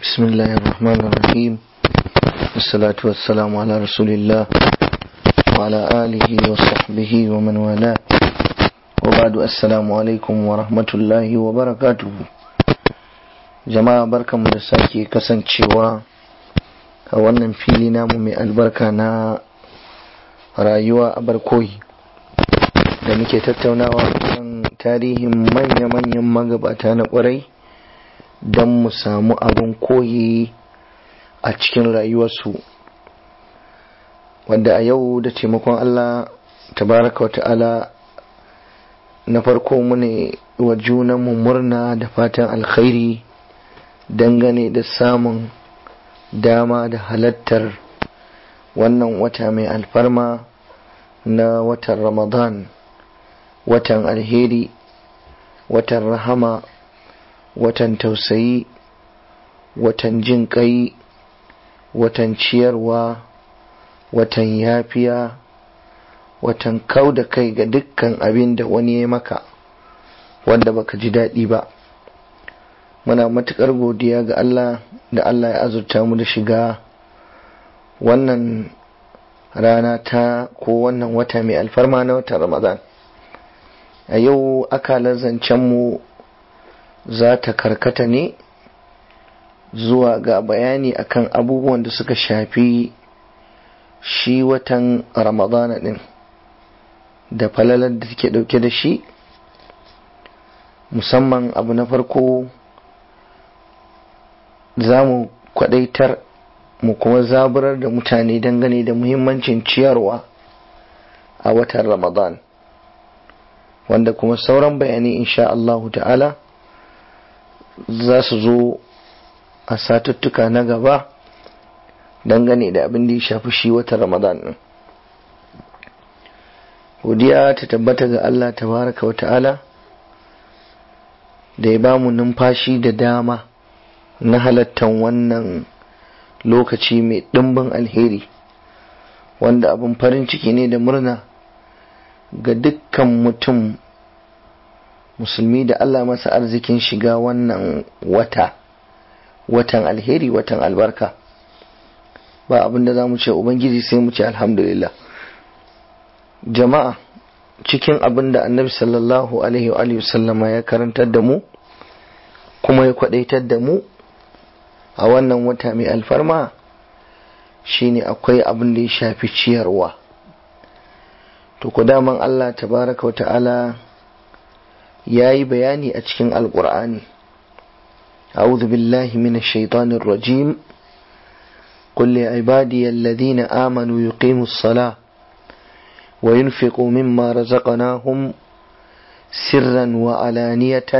بسم الله الرحمن الرحيم والصلاة والسلام على رسول الله وعلى آله وصحبه ومن والاه وبعد السلام عليكم ورحمة الله وبركاته jama'a barkanmu da sake kasancewa a wannan fili namu mai albarka na rayuwa a barkoyi da muke tattaunawa kan tarihin manya-manyan magabata na kwarai don mu samu abin koyi a cikin rayuwarsu wanda a yau da taimakon Allah tabaraka wa ta'ala na farko mune wa junanmu murna da fatan alkhairi dangane da samun dama da halattar wannan wata mai alfarma na watan ramadan watan alheri watan rahama watan tausayi watan jin kai watan ciyarwa watan yafiya watan kau da kai ga dukkan abin da wani ya maka wanda baka ji daɗi ba muna matuƙar godiya ga Allah da Allah ya azurta mu da shiga wannan rana ta ko wannan wata mai alfarma na watan ramadan a yau akalar zancenmu za ta karkata ne zuwa ga bayani akan abubuwan da suka shafi shi watan ramadana din da falalar da take dauke da shi musamman abu na farko za mu kwadaitar mu kuma zaburar da mutane dangane da muhimmancin ciyarwa a watan ramadan wanda kuma sauran bayani insha Allahu ta'ala za su zo a satuttuka na gaba dangane da abin da ya shafi shi watan ramadan din godiya ta tabbata ga Allah tabaraka wa ta'ala da ya bamu numfashi da dama na halattan wannan lokaci mai ɗimbin alheri wanda abin farin ciki ne da murna ga dukkan mutum musulmi da Allah masa arzikin shiga wannan wata watan alheri watan albarka ba abinda za mu ce ubangiji sai mu ce alhamdulillah jama'a cikin abin da annabi sallallahu alaihi wa sallama ya karantar da mu kuma ya kwadaitar da mu a wannan wata mai alfarma shine akwai abin da ya shafi ciyarwa to ku daman Allah tabaraka wa ta'ala ya yi bayani a cikin alkur'ani أعوذ بالله من الشيطان الرجيم قل لعبادي الذين آمنوا يقيموا الصلاة وينفقوا مما رزقناهم سرا وعلانية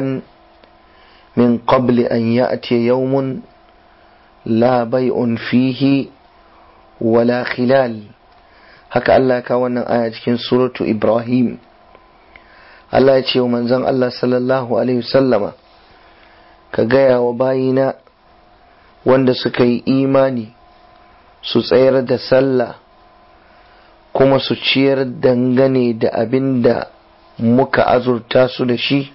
من قبل أن يأتي يوم لا بيع فيه ولا خلال هكا الله كوانا آية في سورة إبراهيم الله يتشي ومنزل الله صلى الله عليه وسلم ka gaya wa bayina wanda suka yi imani su tsayar da sallah kuma su ciyar dangane da abin da muka azurta su da shi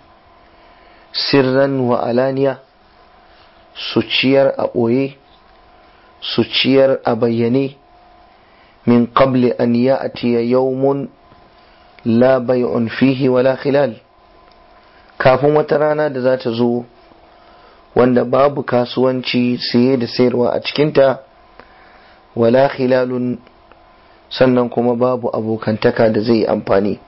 sirran wa alaniya su ciyar a ɓoye su ciyar a bayyane min qabli an ya'tiya yawmun la bay'un fihi wala khilal kafin wata rana da za ta zo wanda babu kasuwanci siye da sayarwa a cikinta wala khilalun sannan kuma babu abokantaka da zai amfani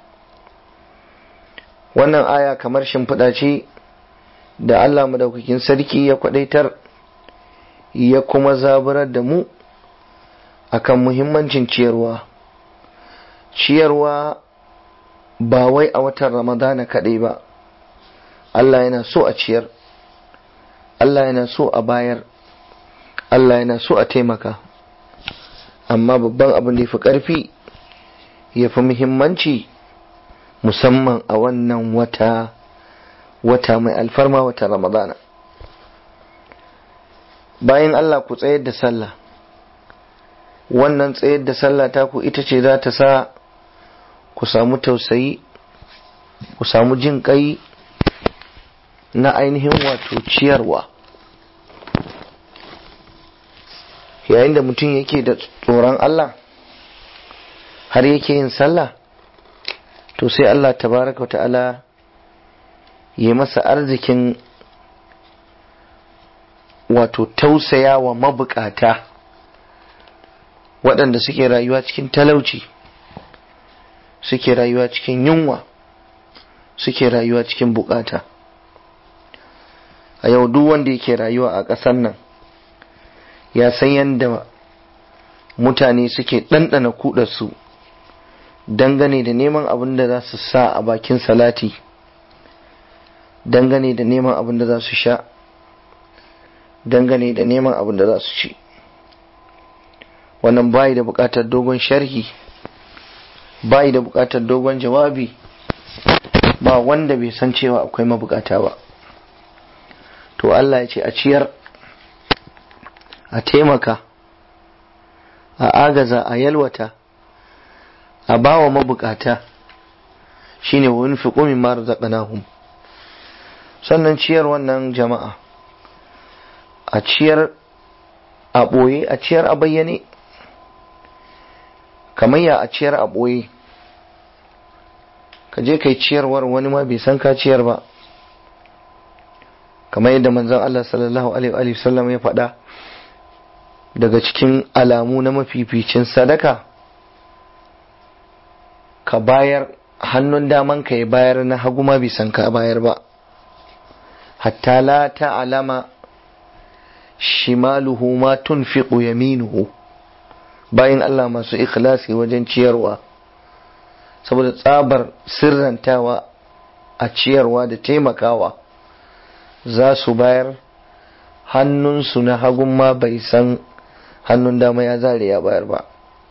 wannan aya kamar shimfiɗa ce da Allah madaukakin sarki ya kwadaitar ya kuma zaburar da mu akan muhimmancin ciyarwa ciyarwa ba wai a watan ramadana kaɗai ba Allah yana so a ciyar Allah yana so a bayar Allah yana so a taimaka amma babban abin da ya fi ƙarfi ya fi muhimmanci musamman a wannan wata wata mai alfarma wata ramadana bayan Allah ku tsayar da sallah wannan tsayar da sallah ta ku ita ce za ta sa ku samu tausayi ku samu jin kai na ainihin wato ciyarwa yayin da mutum yake da tsoron Allah har yake yin sallah to sai Allah tabaraka ta'ala ya masa arzikin wato tausaya wa mabukata waɗanda suke rayuwa cikin talauci suke rayuwa cikin yunwa suke rayuwa cikin bukata a yau duk wanda yake rayuwa a ƙasar nan ya san yadda mutane suke ɗanɗana kudarsu dangane da neman abin da za su sa a bakin salati dangane da neman abin da za su sha dangane da neman abin da za su ci wannan bayi da buƙatar dogon sharhi bayi da buƙatar dogon jawabi ba wanda bai san cewa akwai mabukata ba to Allah ya ce a ciyar a taimaka a agaza a yalwata a bawa mabukata shine wa yunfiqu mimma razaqnahum sannan ciyar wannan jama'a a ciyar a ɓoye a ciyar a bayyane kamar ya a ciyar a ɓoye ka je kai ciyarwar wani ma bai san ka ciyar ba kamar yadda manzon Allah sallallahu alaihi wasallam ya faɗa daga cikin alamu na mafificin sadaka ka bayar hannun daman ka ya bayar na hagu ma bai san ka bayar ba hatta la ta'lama shimaluhu ma tunfiqu yaminuhu bayan Allah masu ikhlasi wajen ciyarwa saboda tsabar sirrantawa a ciyarwa da taimakawa za su bayar hannunsu na hagun ma bai san hannun dama ya zare ya bayar ba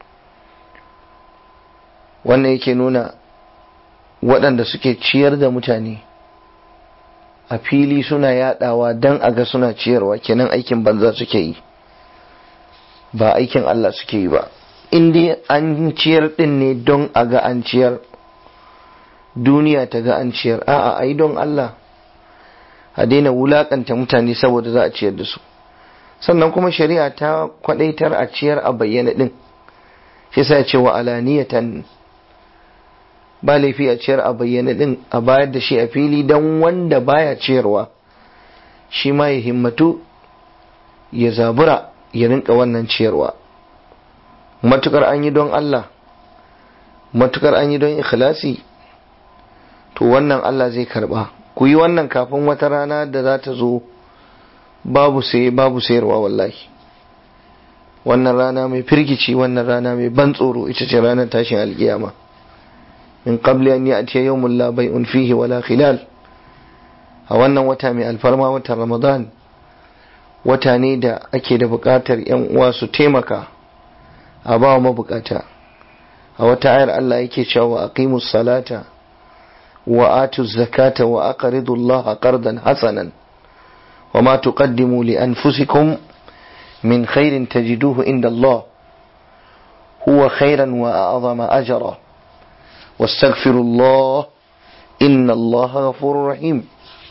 wannan yake nuna waɗanda suke ciyar da mutane a fili suna yadawa don a ga suna ciyarwa kenan aikin banza suke yi ba aikin Allah suke yi ba dai an ciyar din ne don a ga an ciyar duniya ta ga an ciyar a'a ai don Allah a daina wulakanta mutane saboda za a ciyar da su sannan kuma shari'a ta kwadaitar a ciyar a bayyana din shi sa ce wa alaniyatan ba laifi a ciyar a bayyana din a bayar da shi a fili don wanda baya ciyarwa shi ma ya himmatu ya zabura ya rinka wannan ciyarwa matukar an yi don Allah matukar an yi don ikhlasi to wannan Allah zai karba ku yi wannan kafin wata rana da za ta zo babu sai babu sayarwa wallahi wannan rana mai firgici wannan rana mai ban tsoro ita ce ranar tashin alkiyama min qabli an ya'ti yawmun la bay'un fihi wala khilal a wannan wata mai alfarma watan ramadan wata ne da ake da buƙatar yan uwa su taimaka a ba wa mabukata a wata ayar Allah yake cewa aqimus salata wa atu zakata wa aqridu Allah qardan hasanan wa ma tuqaddimu li anfusikum min khairin tajiduhu inda Allah huwa khairan wa a'zama ajra واستغفروا الله إن الله غفور رحيم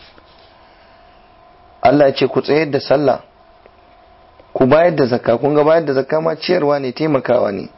Allah ya ce ku tsayar da sallah ku bayar da zakka kun ga bayar da zakka ma ciyarwa ne taimakawa ne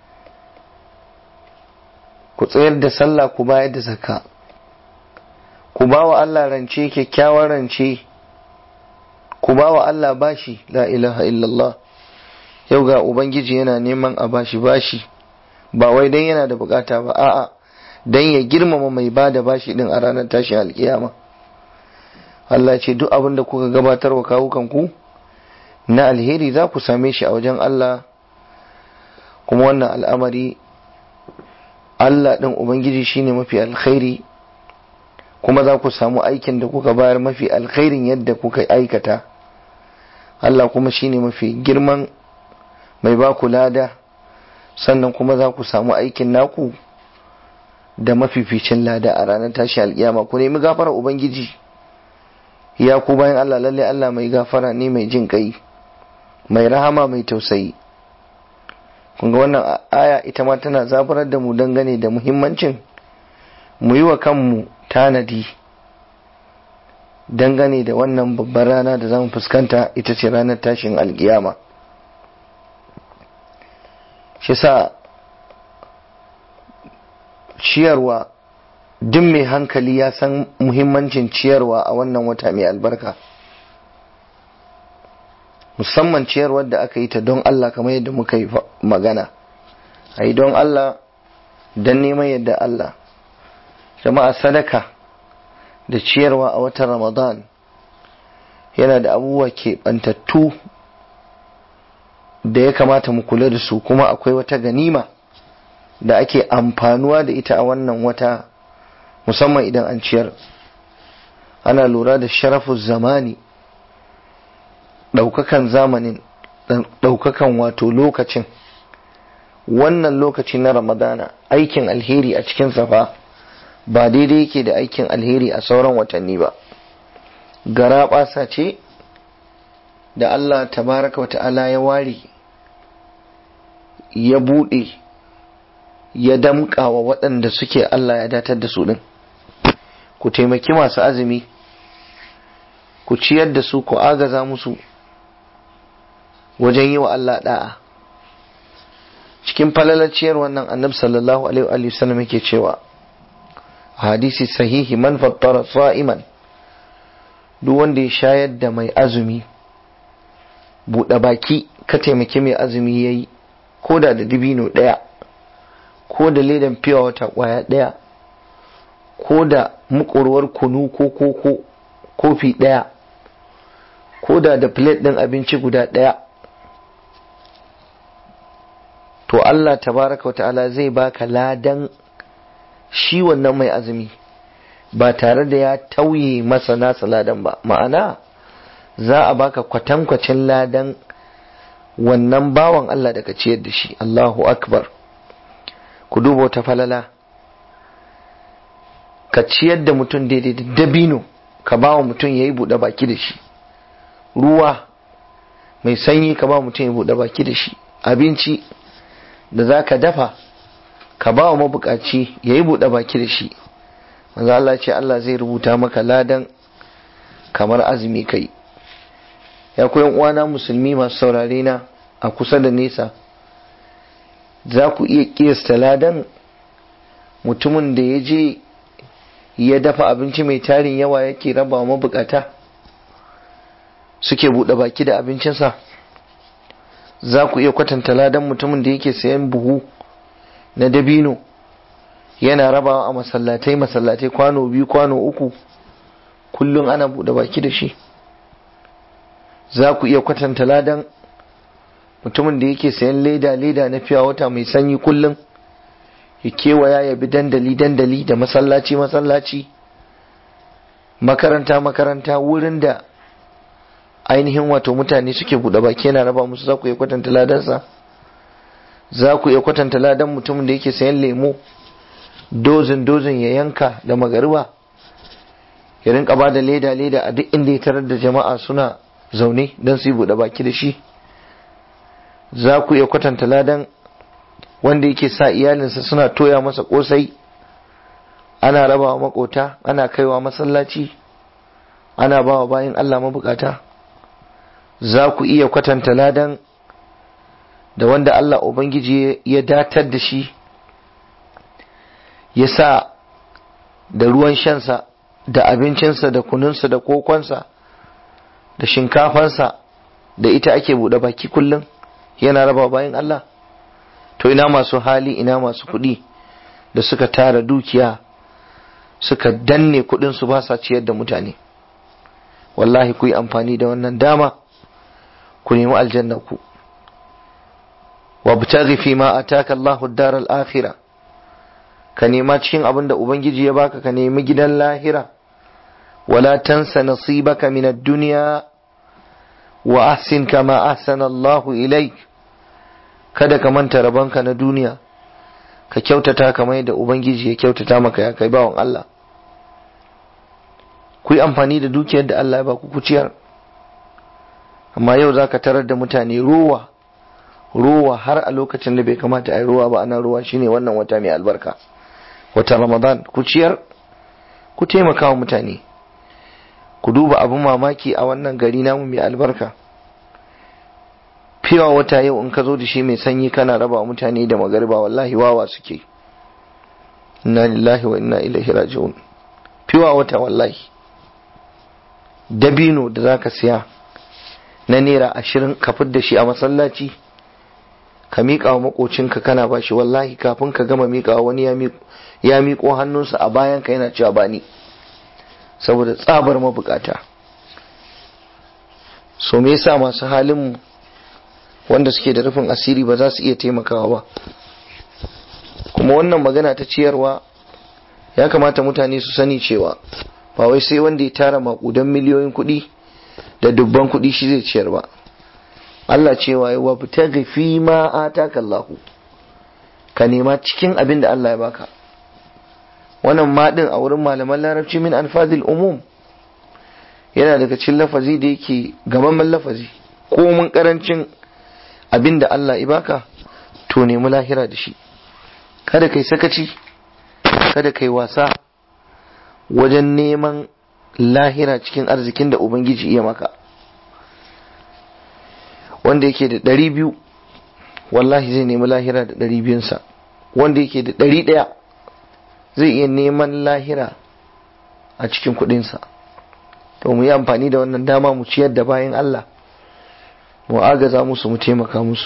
ku tsayar da sallah ku bayar da zakka ku ba wa Allah rance kyakkyawan rance ku ba wa Allah bashi la ilaha illallah yau ga ubangiji yana neman a bashi bashi ba wai dan yana da bukata ba a'a dan ya girmama mai ba da bashi din a ranar tashin alkiyama Allah ce duk abin da kuka gabatar wa kawukan ku na alheri za ku same shi a wajen Allah kuma wannan al'amari Allah ɗin Ubangiji shine mafi alkhairi kuma za ku samu aikin da kuka bayar mafi alkhairin yadda kuka aikata Allah kuma shine mafi girman mai ba ku lada sannan kuma za ku samu aikin naku da mafificin lada a ranar tashi alkiyama ku nemi gafara Ubangiji ya ku bayan Allah lalle Allah mai gafara ne mai jin kai mai rahama mai tausayi kun ga wannan aya ita ma tana zaburar da mu dangane da muhimmancin mu yi wa kanmu tanadi dangane da wannan babbar rana da zamu fuskanta ita ce ranar tashin alkiyama shi sa ciyarwa duk mai hankali ya san muhimmancin ciyarwa a wannan wata mai albarka musamman ciyarwar da aka yi ta don Allah kamar yadda muka yi magana a yi don Allah don neman yadda Allah jama'a sadaka da ciyarwa a watan ramadan yana da abubuwa keɓantattu da ya kamata mu kula da su kuma akwai wata ganima da ake amfanuwa da ita a wannan wata musamman idan an ciyar ana lura da sharafin zamani ɗaukakan zamanin ɗaukakan wato lokacin wannan lokaci na ramadana aikin alheri a cikin safa ba daidai yake da aikin alheri a sauran watanni ba gara ɓasa ce da Allah tabaraka wa ta'ala ya ware ya buɗe ya damƙa wa waɗanda suke Allah ya datar da su ɗin ku taimaki masu azumi ku ciyar da su ku agaza musu wajen yi wa Allah ɗa'a cikin falalaciyar wannan annabi sallallahu alaihi wa sallam yake cewa hadisi sahihi man fattara sa'iman duk wanda ya shayar da mai azumi buɗe baki ka taimaki mai azumi yayi ko da da dibino ɗaya ko da ledan fiya wata ƙwaya ɗaya ko da mukurwar kunu ko koko kofi ɗaya ko da da plate ɗin abinci guda ɗaya to Allah tabaraka wa ta'ala zai baka ladan shi wannan mai azumi ba tare da ya tauye masa nasa ladan ba ma'ana za a baka kwatankwacin ladan wannan bawan Allah da ka ciyar da shi Allahu akbar ku duba wata falala ka ciyar da mutum daidai da dabino ka ba wa mutum ya yi buɗe baki da shi ruwa mai sanyi ka ba mutum ya buɗe baki da shi abinci da za ka dafa ka ba wa mabukaci ya yi buɗe baki da shi manzo Allah ce Allah zai rubuta maka ladan kamar azumi kai ya koyan uwana musulmi masu saurare na a kusa da nesa za ku iya kiyasta ladan mutumin da ya je ya dafa abinci mai tarin yawa yake raba wa mabukata suke buɗe baki da abincinsa za ku iya kwatanta ladan mutumin da yake sayan buhu na dabino yana rabawa a masallatai masallatai kwano biyu kwano uku kullum ana buɗe baki da shi za ku iya kwatanta ladan mutumin da yake sayan leda leda na fiya wata mai sanyi kullum ya kewaya ya bi dandali dandali da masallaci masallaci makaranta makaranta wurin da ainihin wato mutane suke buɗe baki yana raba musu za ku iya kwatanta ladansa za ku iya kwatanta ladan mutumin da yake sayan lemo dozin dozin ya yanka da magariba ya rinka ba da leda leda a duk inda ya tarar da jama'a suna zaune don su yi buɗe baki da shi za ku iya kwatanta ladan wanda yake sa iyalinsa suna toya masa kosai ana rabawa makota ana kaiwa masallaci ana bawa bayan Allah mabukata za ku iya kwatanta ladan da wanda Allah Ubangiji ya datar da shi ya sa da ruwan shansa da abincinsa da kununsa da kokonsa da shinkafansa da ita ake buɗe baki kullum yana raba bayan Allah to ina masu hali ina masu kuɗi da suka tara dukiya suka danne kuɗinsu ba sa ciyar da mutane wallahi ku yi amfani da wannan dama ku nemi aljanna ku wabtaghi fi ma ataka Allahu ad-dar al-akhirah ka nema cikin abin da ubangiji ya baka ka nemi gidan lahira wala tansa nasibaka min ad-dunya wa ahsin kama ahsana Allahu ilaik kada ka manta rabanka na duniya ka kyautata kamar yadda ubangiji ya kyautata maka ya kai bawan Allah ku yi amfani da dukiyar da Allah ya baku ku ciyar amma yau za ka tarar da mutane ruwa ruwa har a lokacin da bai kamata a yi ruwa ba ana ruwa shine wannan wata mai albarka watan ramadan ku ciyar ku taimaka wa mutane ku duba abin mamaki a wannan gari namu mai albarka fiwa wata yau in ka zo da shi mai sanyi kana raba mutane da magariba wallahi wawa suke inna lillahi wa inna ilaihi raji'un fiwa wata wallahi dabino da zaka siya na naira ashirin ka da shi a masallaci ka miƙa wa makocinka kana ba shi wallahi kafin ka gama miƙa wani ya miƙo hannunsa a bayan ka yana cewa bani saboda tsabar mabukata so me yasa masu halin mu wanda suke da rufin asiri ba za su iya taimakawa ba kuma wannan magana ta ciyarwa ya kamata mutane su sani cewa ba wai sai wanda ya tara makudan miliyoyin kuɗi da dubban kuɗi shi zai ciyar ba Allah cewa ya wa ta fi ma ataka Allah ka nema cikin abin da Allah ya baka wannan ma din a wurin malaman larabci min alfazil umum yana daga cikin lafazi da yake gamamman lafazi ko mun karancin abin da Allah ya baka to nemi lahira da shi kada kai sakaci kada kai wasa wajen neman lahira cikin arzikin da ubangiji iya maka wanda yake da ɗari biyu wallahi zai nemi lahira da ɗari biyunsa wanda yake da ɗari ɗaya zai iya neman lahira a cikin kuɗinsa to mu yi amfani da wannan dama mu ciyar da bayan Allah mu agaza musu mu taimaka musu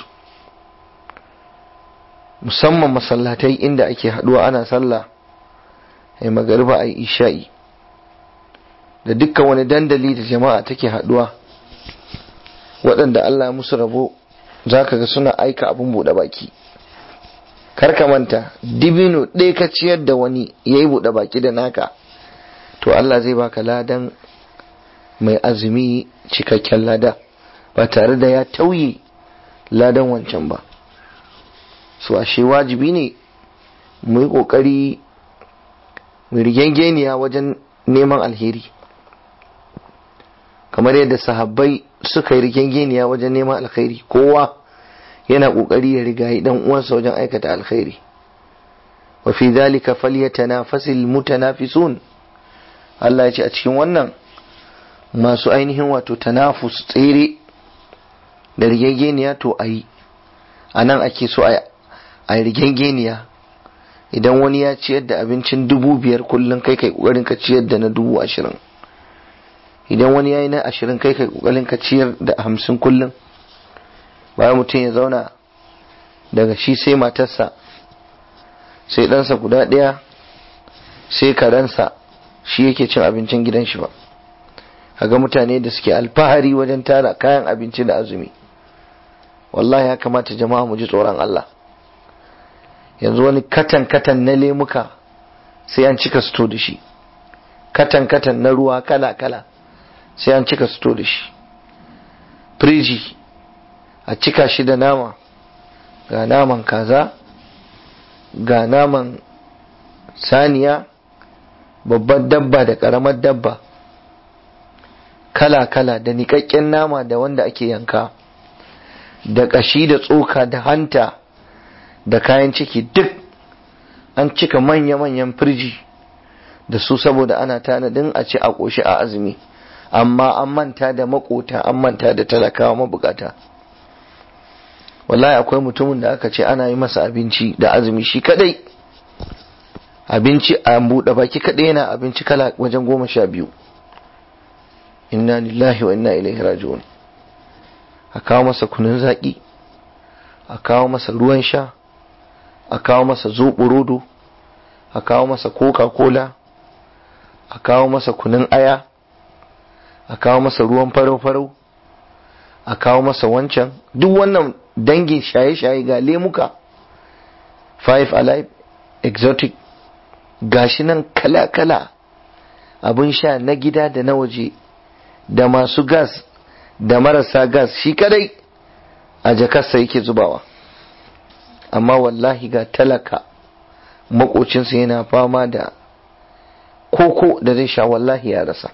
musamman masallatai inda ake haɗuwa ana sallah ai magariba ai isha'i da dukkan wani dandali da jama'a take haɗuwa waɗanda Allah musu rabo za ka ga suna aika abin buɗe baki kar ka manta dibino ɗaya ka ciyar da wani ya yi buɗe baki da naka to Allah zai baka ladan mai azumi cikakken lada ba tare da ya tauye ladan wancan ba su ashe wajibi ne mu yi ƙoƙari mu rigengeniya wajen neman alheri kamar yadda sahabbai suka yi rigengeniya wajen neman alkhairi kowa yana kokari ya riga dan uwansa wajen aikata alkhairi wa fi dhalika falyatanafasil mutanafisun Allah ya ce a cikin wannan masu ainihin wato tanafus tsere da rigengeniya to ayi a nan ake so a yi rigengeniya idan wani ya ciyar da abincin dubu biyar kullum kai kai kokarin ka ciyar da na dubu ashirin idan wani ya yi na ashirin kai kai kokarin ka ciyar da hamsin kullum bayan mutum ya zauna daga shi sai matarsa sai ɗansa guda ɗaya sai karensa shi yake cin abincin gidan shi ba kaga mutane da suke alfahari wajen tara kayan abinci da azumi wallahi ya kamata jama'a mu ji tsoron Allah yanzu wani katan katan na lemuka sai an cika sto da shi katan katan na ruwa kala kala sai an cika sto da shi firiji a cika shi da nama ga naman kaza ga naman saniya babbar dabba da ƙaramar dabba kala-kala da niƙaƙƙen nama da wanda ake yanka da ƙashi da tsoka da hanta da kayan ciki duk an cika manya-manyan firji da su saboda ana tanadin a ci a ƙoshi a azumi amma an manta da makota an manta da talakawa mabukata wallahi akwai mutumin da aka ce ana yi masa abinci da azumi shi kadai abinci a buɗe baki kadai yana abinci kala wajen goma sha biyu inna lillahi wa inna ilaihi raji'un a kawo masa kunun zaƙi a kawo masa ruwan sha a kawo masa zoɓo a kawo masa coca-cola a kawo masa kunun aya a kawo masa ruwan farau-farau a kawo masa wancan duk wannan dangin shaye-shaye ga lemuka five alive exotic gashi nan kala-kala abin sha na gida da na waje da masu gas da marasa gas shi kadai a jakarsa yake zubawa amma wallahi ga talaka makocinsa yana fama da koko da zai sha wallahi ya rasa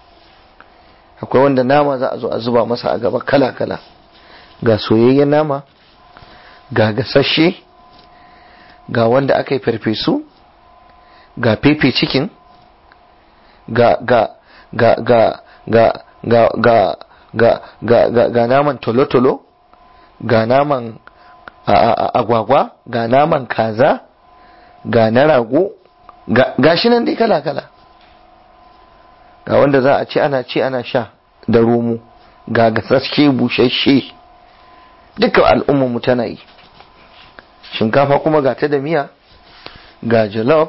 akwai wanda nama za a zo a zuba masa a gaba kala-kala ga soyayyen nama ga gasashe ga wanda aka yi farfesu ga fefe cikin ga ga ga ga ga ga ga ga ga ga ga naman tolo-tolo ga naman agwagwa ga naman kaza ga na rago ga shi nan dai kala-kala ga wanda za a ci ana ci ana sha da romo ga gasasshe bushashe duka al'ummarmu tana yi shinkafa kuma ga ta da miya ga jollof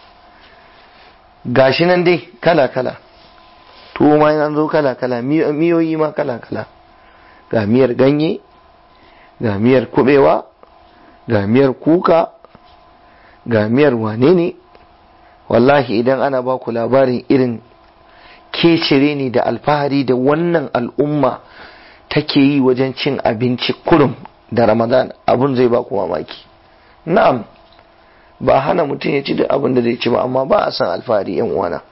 ga shi nan dai kala-kala tuwo ma an zo kala-kala miyoyi ma kala-kala ga miyar ganye ga miyar kubewa ga miyar kuka ga miyar wane ne wallahi idan ana ba ku labarin irin kecire ne da alfahari da wannan al'umma take yi wajen cin abinci kurum da ramadan abun zai ba ku mamaki na'am ba hana mutum ya ci da abin da zai ci ba amma ba a san alfahari yan uwana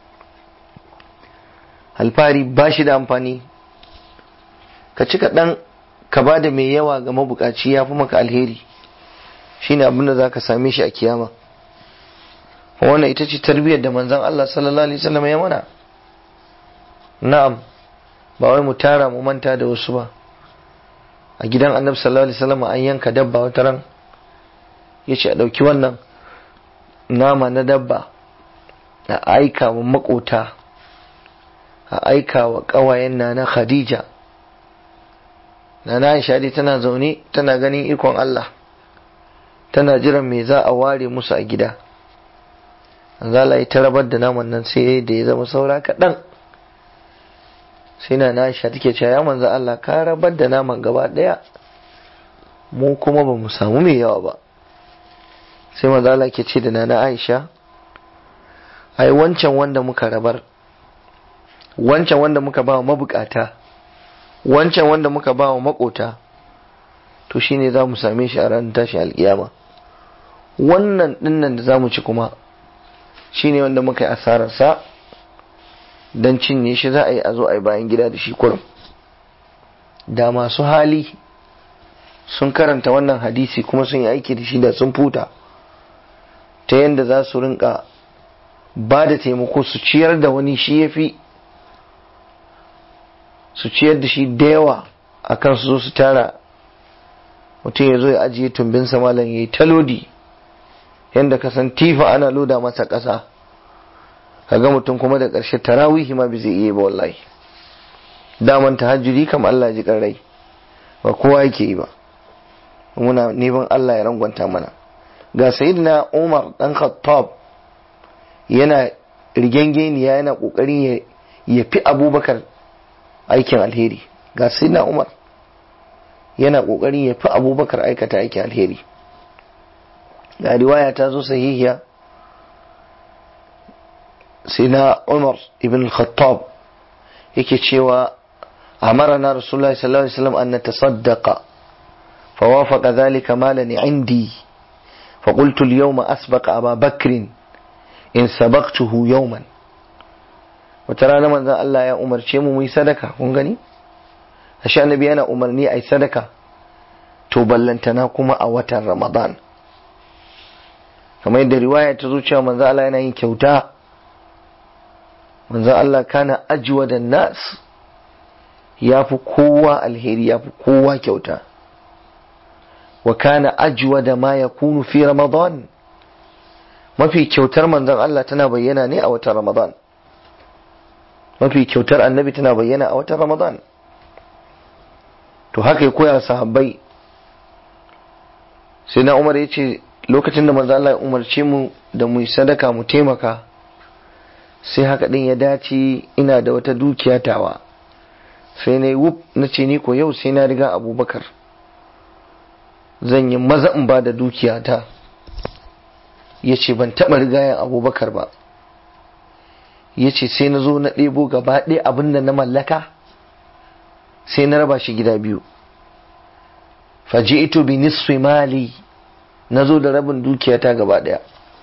alfahari ba shi da amfani ka ci kaɗan ka ba da mai yawa ga mabukaci ya fi maka alheri shine abin da za ka same shi a kiyama wannan ita ce tarbiyyar da manzon Allah sallallahu alaihi wasallam ya mana na'am ba wai mu tara mu manta da wasu ba a gidan annabi sallallahu alaihi wasallam an yanka dabba wata ran yace a dauki wannan nama na dabba a aika wa makota a aika wa kawayen na na Khadija na na Aisha dai tana zaune tana ganin ikon Allah tana jiran me za a ware musu a gida zala yi ta rabar da naman nan sai da ya zama saura kaɗan sai na na Aisha take cewa ya manzo Allah ka rabar da naman gaba ɗaya mu kuma ba mu samu mai yawa ba sai manzo Allah ke ce da nana Aisha ai wancan wanda muka rabar wancan wanda muka ba wa mabukata wancan wanda muka ba wa makota to shine za mu same shi a ranar tashi alkiyama wannan dinnan da za mu ci kuma shine wanda muka yi asararsa don cinye shi za a yi a zo a yi bayan gida da shi kurum da masu hali sun karanta wannan hadisi kuma sun yi aiki da shi da sun futa ta yadda za su rinka ba da taimako su ciyar da wani shi ya fi su ciyar da shi da yawa a kan su zo su tara mutum ya zo ya ajiye tumbinsa malam ya yi talodi yadda ka san tifa ana loda masa ƙasa kaga mutum kuma da ƙarshe tarawihi ma bai zai iya ba wallahi daman tahajjudi kam Allah ji rai ba kowa yake yi ba muna neman Allah ya rangwanta mana ga sayyidina Umar dan Khattab yana rigengeniya yana kokarin ya fi Abubakar aikin alheri ga sayyidina Umar yana kokarin ya fi Abubakar aikata aikin alheri ga riwaya ta zo sahihiya sayyidina Umar ibn Khattab yake cewa أمرنا رسول الله صلى الله عليه وسلم أن نتصدق فوافق ذلك مالا عندي فقلت اليوم أسبق أبا بكر إن سبقته يوما وترى من ذا الله يا أمر شيء مي صدقة كنغني أشياء النبي أنا أمرني أي صدقة تبلنتنا كما أوتر رمضان kamar yadda riwaya ta zo cewa manzo Allah yana yin kyauta manzo Allah kana ajwa da nas ya fi kowa alheri ya fi kowa kyauta wa kana ajwa da ma ya kunu fi ramadan mafi kyautar manzon Allah tana bayyana ne a watan ramadan mafi kyautar annabi tana bayyana a watan ramadan to haka ya koya sahabbai sai na umar ya ce lokacin da manzon Allah ya umarce mu da mu sadaka mu taimaka sai haka din ya dace ina da wata dukiya tawa sai na yi wuf na ce ni ko yau sai na riga abubakar zan yi maza in ba da dukiyata ya ce ban taɓa rigayen abubakar ba ya ce sai na zo na ɗebo gaba ɗaya abin da na mallaka sai na raba shi gida biyu faji ito bi nisfi mali na zo da rabin dukiyata gaba ɗaya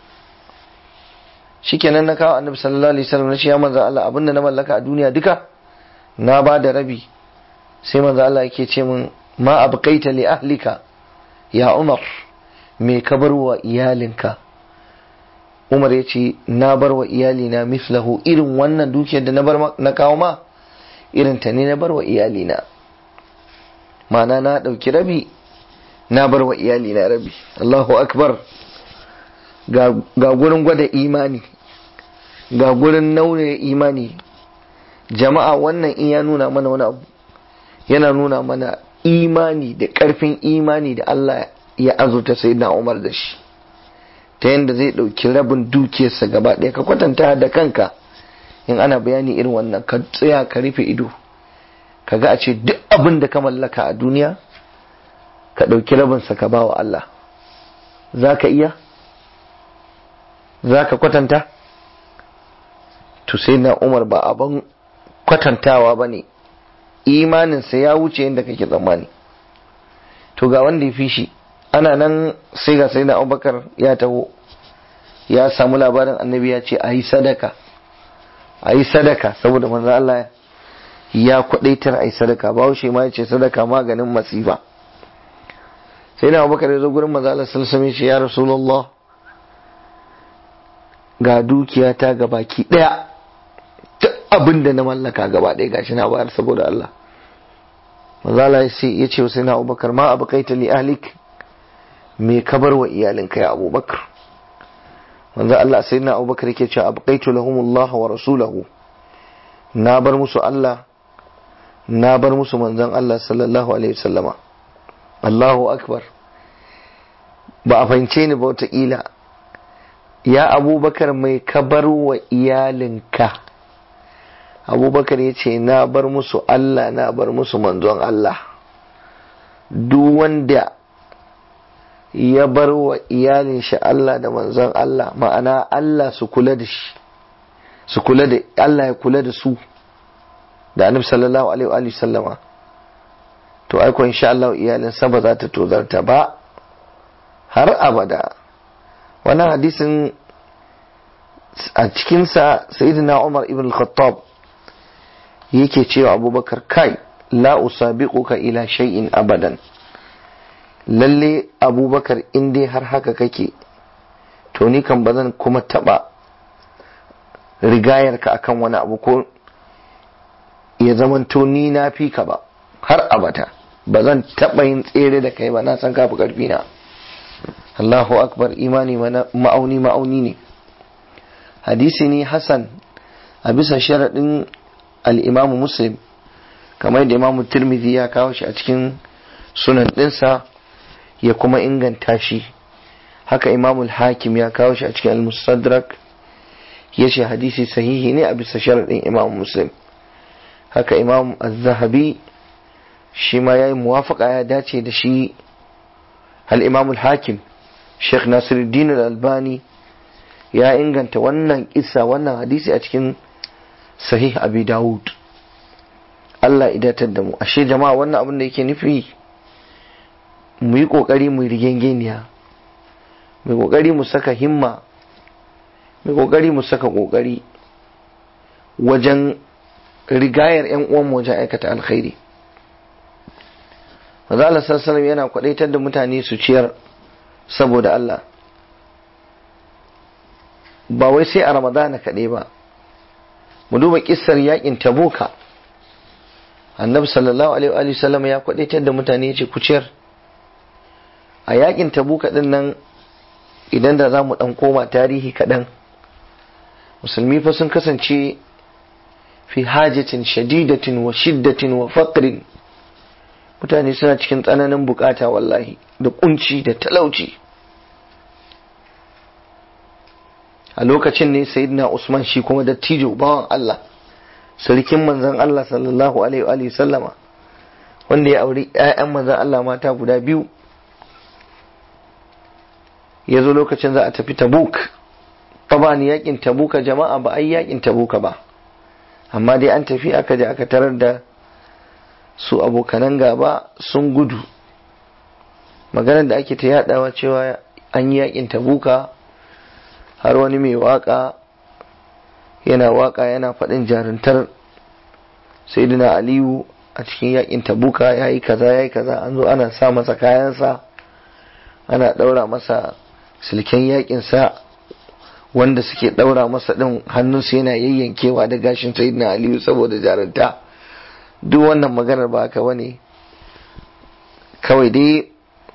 shikenan na kawo annabi sallallahu alaihi wasallam na ce ya manzo Allah abin da na mallaka a duniya duka na ba da rabi sai manzo Allah yake ce min ma abqaita li ahlika ya Umar me ka bar wa iyalinka Umar ya ce na bar wa iyalina mislahu irin wannan dukiyar da na bar na kawo ma irin ta ne na bar wa iyalina ma'ana na ɗauki rabi na bar wa iyali na rabi Allahu akbar ga gurin gwada imani ga gurin naure imani jama'a wannan in ya nuna mana wani abu yana nuna mana imani da ƙarfin imani da Allah ya azurta sai na umar da shi ta yadda zai ɗauki rabin dukiyarsa gaba ɗaya ka kwatanta da kanka in ana bayani irin wannan ka tsaya ka rufe ido ka ga a ce duk abin da ka mallaka a duniya ka ɗauki rabinsa ka ba wa Allah za ka iya za ka kwatanta to sai na umar ba abin kwatantawa ba ne imaninsa ya wuce yadda kake tsammani to ga wanda ya fi shi ana nan sai ga sai na abubakar ya taho ya samu labarin annabi ya ce a yi sadaka a yi sadaka saboda manzo Allah ya kwadaitar a yi sadaka ba shi ma ya ce sadaka maganin masifa sai na abubakar ya zo gurin manzo Allah sallallahu alaihi ya rasulullah ga dukiya ta gabaki daya duk abin da na mallaka gaba ɗaya gashi na bayar saboda Allah manzala ya ce ya ce sai na abubakar ma abu kai li ahlik me ka bar wa iyalinka ya abubakar manzo Allah sai na abubakar yake cewa abu kai lahumullah wa rasulahu na bar musu Allah na bar musu manzon Allah sallallahu alaihi wasallama Allahu akbar ba a fahimce ni ba wataƙila ya abubakar mai ka bar wa iyalinka abubakar ya ce na bar musu Allah na bar musu manzon Allah duk wanda ya bar wa iyalin shi Allah da manzon Allah ma'ana Allah su kula da shi su kula da Allah ya kula da su da annabi sallallahu alaihi wa sallama to aiko insha Allah iyalin sa ba za ta tozarta ba har abada wannan hadisin a cikinsa sayyidina Umar ibn al-Khattab yake cewa abubakar kai la usabiquka ila shay'in abadan lalle abubakar in dai har haka kake to ni kan bazan kuma taba rigayar ka akan wani abu ko ya zamanto ni na fi ka ba har abata ba zan taba yin tsere da kai ba na san kafi karfi na Allahu akbar imani ma'auni ma'auni ne hadisi ne hasan a bisa sharaɗin al'imamu muslim kamar da imamu tirmidhi ya kawo shi a cikin sunan ɗinsa ya kuma inganta shi haka imamu hakim ya kawo shi a cikin al-mustadrak ya ce hadisi sahihi ne a bisa sharaɗin imamu muslim haka imamu az-zahabi shi ma ya yi muwafaka ya dace da shi al-imamu hakim sheikh nasiruddin al-albani ya inganta wannan kissa wannan hadisi a cikin sahih abi dawud Allah idatar da mu ashe jama'a wannan abin da yake nufi mu yi kokari mu rigengeniya mu yi kokari mu saka himma mu yi kokari mu saka kokari wajen rigayar yan uwan wajen aikata alkhairi Maza Allah sallallahu yana kwadaitar da mutane su ciyar saboda Allah ba wai sai a ramadana kaɗai ba mu duba kissar yakin tabuka annabi sallallahu alaihi wa sallam ya kwadaitar da mutane yace ku ciyar a yakin tabuka din nan idan da za mu dan koma tarihi kaɗan musulmi fa sun kasance fi hajatin shadidatin wa shiddatin wa faqrin mutane suna cikin tsananin bukata wallahi da kunci da talauci a lokacin ne sayyidina Usman shi kuma dattijo bawan Allah sarkin manzon Allah sallallahu alaihi wa sallama wanda ya auri ƴaƴan manzon Allah mata guda biyu ya zo lokacin za a tafi Tabuk taban yakin Tabuka jama'a ba ai yakin Tabuka ba amma dai an tafi aka je aka tarar da su abokanan gaba sun gudu maganar da ake ta yadawa cewa an yi yakin Tabuka har wani mai waka yana waka yana faɗin jaruntar sayyidina aliyu a cikin yakin tabuka ya yi kaza ya yi kaza an zo ana sa masa kayansa ana ɗaura masa silken yakinsa wanda suke ɗaura masa ɗin hannunsu yana yayyankewa da gashin sayyidina aliyu saboda jarunta duk wannan maganar ba haka bane kawai dai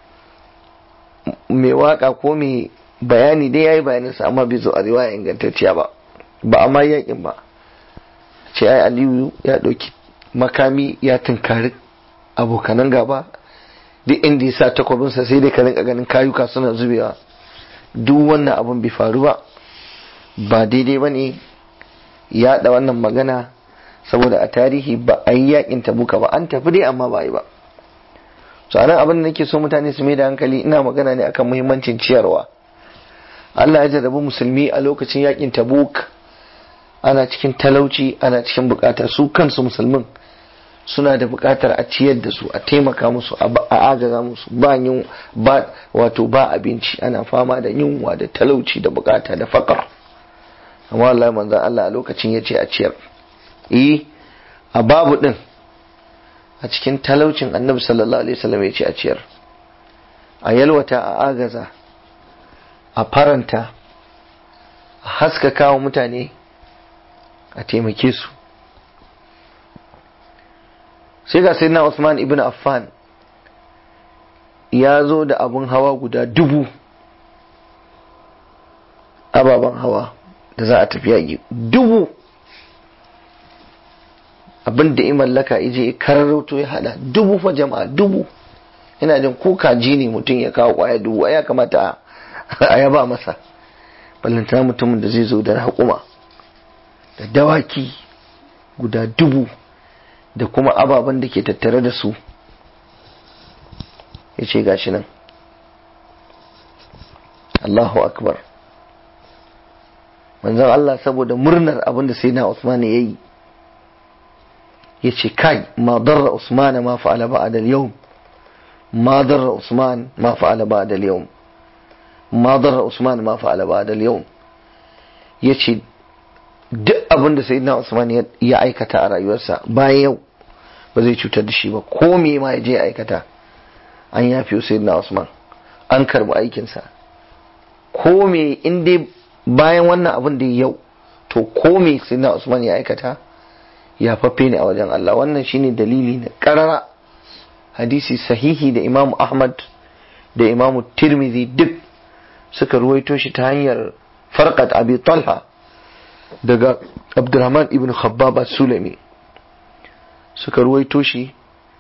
mai waka ko mai bayani dai ya yi bayaninsa amma bai zo a riwaya ingantacciya ba ba a ma yakin ba ce ai aliyu ya ɗauki makami ya tunkari abokanan gaba duk inda ya sa takwabinsa sai dai ka rinka ganin kayuka suna zubewa duk wannan abun bai faru ba ba daidai ba ne yaɗa wannan magana saboda a tarihi ba a yi yakin tabuka ba an tafi dai amma ba yi ba so anan abin da nake so mutane su mai da hankali ina magana ne akan muhimmancin ciyarwa Allah ya jarrabi musulmi a lokacin yakin tabuk ana cikin talauci ana cikin bukata su kansu musulmin suna da bukatar a ciyar da su a taimaka musu a agaza musu ba yin ba wato ba abinci ana fama da yunwa da talauci da bukata da fakar amma wallahi manzon Allah a lokacin yace a ciyar eh a babu din a cikin talaucin annabi sallallahu alaihi wasallam yace a ciyar a yalwata a agaza a faranta a haskaka wa mutane a taimake su sai ga sayyidina Usman ibn Affan ya zo da abun hawa guda dubu ababen hawa da za a tafi yaƙi dubu abin da ya mallaka ije ya kararauto ya hada dubu fa jama'a dubu ina jin ko kaji ne mutum ya kawo kwaya dubu ya kamata a yaba masa ballantana mutumin da zai zo da haƙuma da dawaki guda dubu da kuma ababen da ke tattare da su ya ce gashi nan Allahu akbar manzon Allah saboda murnar abin da sai na Usman ya yi ya ce kai ma darra Usman ma fa'ala ba'da al-yawm ma darra Usman ma fa'ala ba'da al-yawm ma darra Usman ma fa'ala ba'da al-yawm yace duk abin da sayyidina Usman ya aikata a rayuwarsa bayan yau ba zai cutar da shi ba ko me ma ya je aikata an yafi sayyidina Usman an karbi aikinsa ko me in dai bayan wannan abin da yau to ko me sayyidina Usman ya aikata ya faffe ne a wajen Allah wannan shine dalili na karara hadisi sahihi da Imam Ahmad da Imam Tirmidhi duk suka ruwaito shi ta hanyar farqat Abi Talha daga Abdurrahman ibn Khabbab Sulami suka ruwaito shi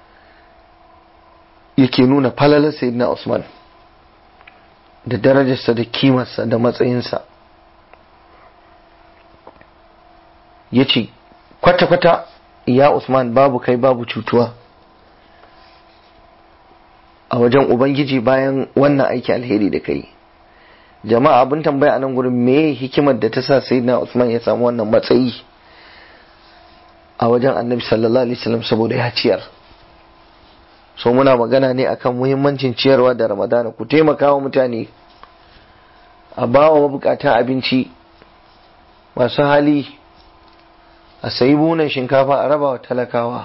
yake nuna falalar Sayyidina Usman da darajarsa da kimarsa da matsayinsa ya ce kwata-kwata ya Usman babu kai babu cutuwa a wajen Ubangiji bayan wannan aiki alheri da kai jama'a abin tambaya a nan gurin me hikimar da ta sa sayyidina Usman ya samu wannan matsayi a wajen annabi sallallahu alaihi wasallam saboda ya ciyar so muna magana ne akan muhimmancin ciyarwa da ramadana ku taimaka wa mutane a bawa mabukatan abinci masu hali a sayi bunan shinkafa a raba wa talakawa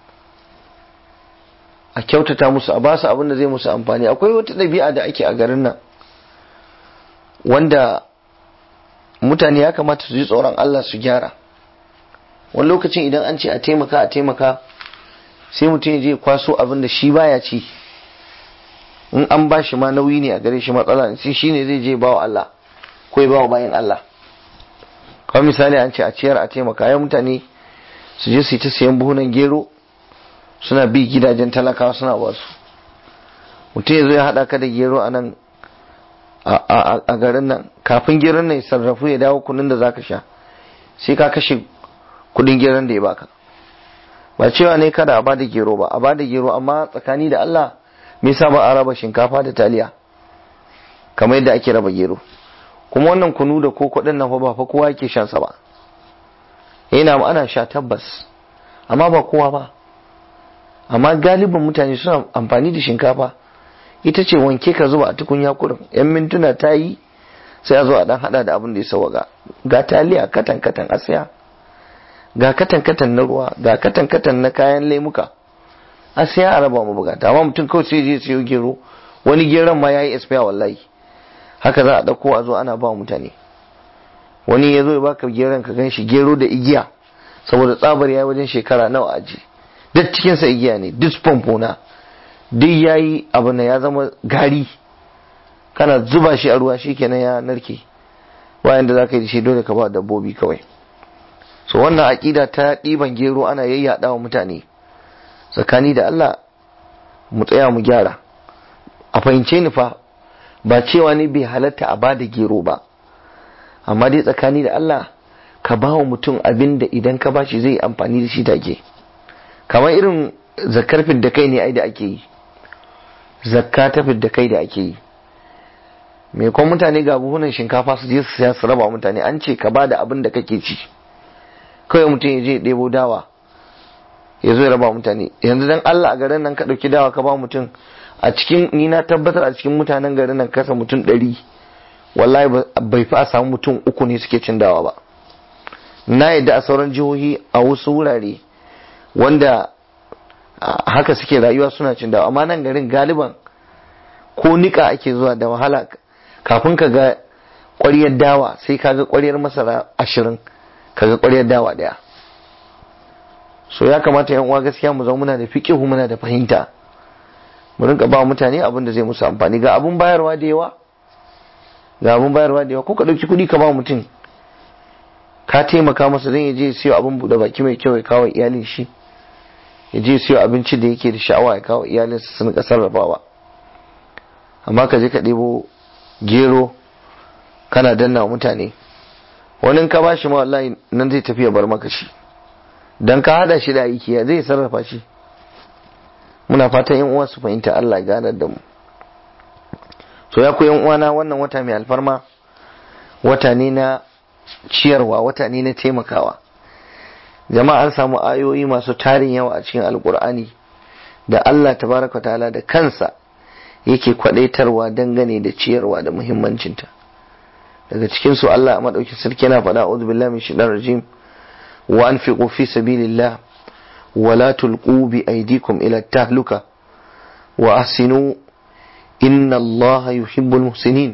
a kyautata musu a basu abin da zai musu amfani akwai wata ɗabi'a da ake a garin nan wanda mutane ya kamata su ji tsoron Allah su gyara wani lokacin idan an ce a taimaka a taimaka sai mutum ya je kwaso abin da shi baya ci in an ba shi ma nauyi ne a gare shi matsala sai shi ne zai je bawa Allah ko ya bawa bayan Allah kawai misali an ce a ciyar a taimaka ya mutane su je su yi ta sayan buhunan gero suna bi gidajen talakawa suna wasu mutum ya zo ya haɗa ka da gero a nan a garin nan kafin geron nan ya sarrafu ya dawo kunun da zaka sha sai ka kashe kudin geron da ya baka ba cewa ne kada a bada gero ba a bada gero amma tsakani da Allah me yasa ba a raba shinkafa da taliya kamar yadda ake raba gero kuma wannan kunu da koko din nan fa ba fa kowa yake shan sa ba yana ana sha tabbas amma ba kowa ba amma galibin mutane suna amfani da shinkafa ita ce wanke ka zuba a tukunya kurin yan mintuna ta yi sai a zo a dan hada da abin da ya sawaga ga taliya katan katan a saya ga katan katan na ruwa ga katan katan na kayan lemuka a saya a raba mu bukata amma mutum kawai sai je sayo gero wani geron ma yayi expire wallahi haka za a dauko a zo ana ba mutane wani ya zo ya baka geron ka ganshi gero da igiya saboda tsabar yayi wajen shekara nawa aji duk cikin sa igiya ne duk pompo na duk yayi abu na ya zama gari kana zuba shi a ruwa shi kenan ya narke bayan da za ka yi shi dole ka ba dabbobi kawai so wannan aƙida ta ɗiban gero ana yayyada wa mutane tsakani da Allah mu tsaya mu gyara a fahimce ni fa ba cewa ne bai halatta a bada gero ba amma dai tsakani da Allah ka ba wa mutum abin da idan ka ba shi zai amfani da shi take kamar irin zakar da kai ne ai da ake yi zakka ta da kai da ake yi me kuma mutane ga buhunan shinkafa su je su saya su raba mutane an ce ka ba da abin da kake ci kawai mutum ya je ɗebo dawa ya zo ya raba mutane yanzu dan Allah a garin nan ka ɗauki dawa ka ba mutum a cikin ni na tabbatar a cikin mutanen garin nan kasa mutum ɗari wallahi bai fi a samu mutum uku ne suke cin dawa ba na yadda a sauran jihohi a wasu wurare wanda haka suke rayuwa suna cin dawa amma nan garin galiban ko nika ake zuwa da wahala kafin ka ga ƙwaryar dawa sai ka ga ƙwaryar masara ashirin ka ga ƙwaryar dawa ɗaya so ya kamata yan uwa gaskiya mu zama muna da fiqihu muna da fahimta mu rinka ba mutane abin da zai musu amfani ga abun bayarwa da yawa ga abun bayarwa da yawa ko ka dauki kuɗi ka ba mutum ka taimaka masa dan ya je siyo abin buɗe baki mai kyau ya kawo iyalin shi ya je siyo abinci da yake da sha'awa ya kawo iyalin su sun ka sarrafawa amma ka je ka ɗebo gero kana danna mutane wani ka ba shi ma wallahi nan zai tafi ya bar maka shi dan ka hada shi da aiki ya zai sarrafa shi muna fatan yan uwa su fahimta Allah ya ganar da mu so ya ku yan uwana wannan wata mai alfarma wata ne na ciyarwa wata ne na taimakawa jama'a an samu ayoyi masu tarin yawa a cikin alkur'ani da Allah tabaraka ta'ala da kansa yake kwadaitarwa dangane da ciyarwa da muhimmancinta daga cikin su Allah a madaukin sarki yana faɗa a'udhu billahi min shaitanir rajim wa anfiqu fi sabilillah wa la tulqu bi aydikum ila tahluka wa ahsinu inna Allah yuhibbul muhsinin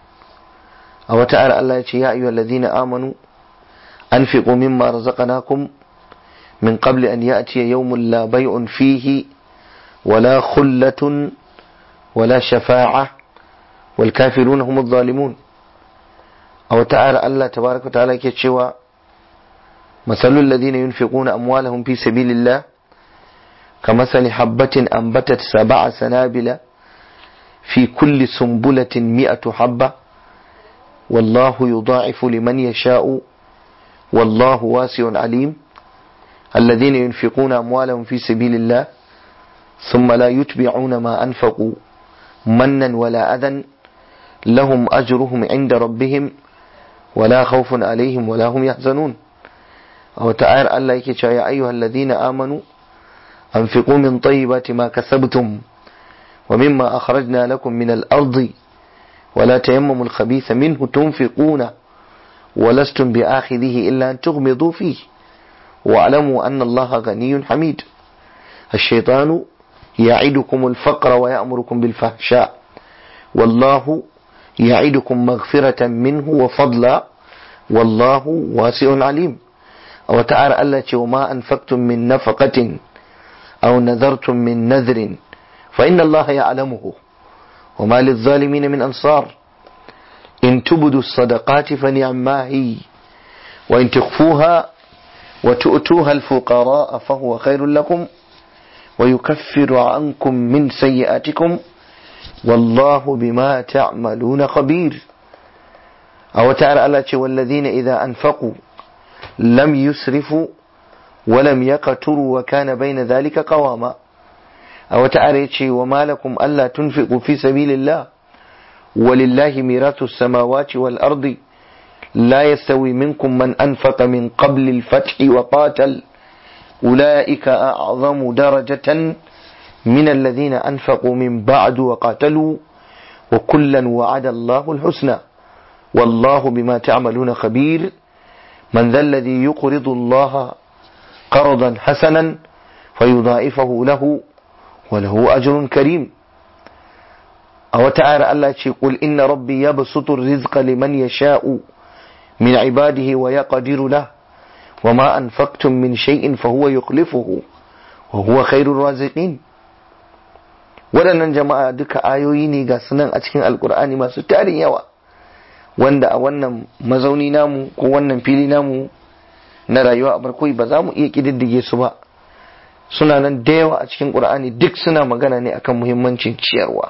a wata ayar Allah ya ce ya ayyuhal ladina amanu anfiqu mimma razaqnakum min qabli an ya'tiya yawmun la bay'un fihi wala khullatun wala shafa'a wal kafiruna humudh zalimun a wata ayar Allah tabaraka ta'ala yake cewa masalul ladina yunfiquna amwalahum fi sabilillah كمثل حبة أنبتت سبع سنابل في كل سنبلة مئة حبة والله يضاعف لمن يشاء والله واسع عليم الذين ينفقون أموالهم في سبيل الله ثم لا يتبعون ما أنفقوا منا ولا أذى لهم أجرهم عند ربهم ولا خوف عليهم ولا هم يحزنون أو تعالى الله يا أيها الذين آمنوا أنفقوا من طيبات ما كسبتم ومما أخرجنا لكم من الأرض ولا تيمموا الخبيث منه تنفقون ولستم بآخذه إلا أن تغمضوا فيه واعلموا أن الله غني حميد الشيطان يعدكم الفقر ويأمركم بالفحشاء والله يعدكم مغفرة منه وفضلا والله واسع عليم أو تعالى التي وما أنفقتم من نفقة أو نذرتم من نذر فإن الله يعلمه وما للظالمين من أنصار إن تبدوا الصدقات فنعما هي وإن تخفوها وتؤتوها الفقراء فهو خير لكم ويكفر عنكم من سيئاتكم والله بما تعملون خبير أو تعالى الله والذين إذا أنفقوا لم يسرفوا ولم يقتروا وكان بين ذلك قواما أو تعالى وما لكم ألا تنفقوا في سبيل الله ولله ميراث السماوات والأرض لا يستوي منكم من أنفق من قبل الفتح وقاتل أولئك أعظم درجة من الذين أنفقوا من بعد وقاتلوا وكلا وعد الله الحسنى والله بما تعملون خبير من ذا الذي يقرض الله قرضا حسنا فيضاعفه له وله أجر كريم أو تعالى الله قل إن ربي يبسط الرزق لمن يشاء من عباده ويقدر له وما أنفقتم من شيء فهو يخلفه وهو خير الرازقين waɗannan jama'a duka ayoyi ne ga sunan a cikin alkur'ani masu tarin yawa wanda a wannan mazauni namu ko wannan fili namu na rayuwa a barkoi ba za mu iya ƙididdige su ba suna nan da yawa a cikin ƙur'ani duk suna magana ne akan muhimmancin ciyarwa